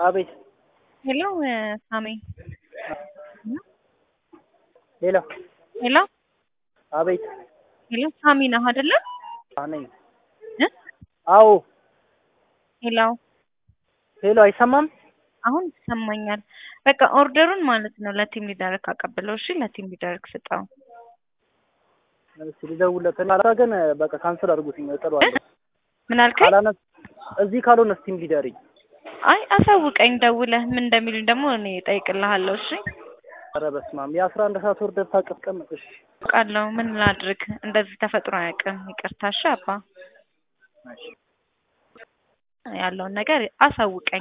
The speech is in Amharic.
አቤት ሄሎ ሳሚ ሄሎ ሄሎ አቤት ሄሎ ሳሚ ነህ አይደለ? ነኝ። እ? አዎ ሄሎ ሄሎ፣ አይሰማም? አሁን ይሰማኛል። በቃ ኦርደሩን ማለት ነው ለቲም ሊደርክ አቀብለው። እሺ ለቲም ሊደርክ ስጠው። እሺ ልደውልለት። ካላ ግን በቃ ካንስል አድርጉትኝ እጥለዋለሁ። ምን አልከኝ? ካላነስ እዚህ ካልሆነ ስቲም ሊደርኝ አይ አሳውቀኝ ደውለህ ምን እንደሚሉኝ ደግሞ እኔ እጠይቅልሃለሁ። እሺ ኧረ በስመ አብ የአስራ አንድ ሰዓት ወርደር ታቀምጥ። እሺ አውቃለሁ። ምን ላድርግ? እንደዚህ ተፈጥሮ አያውቅም። ይቅርታ እሺ አባ። ያለውን ነገር አሳውቀኝ።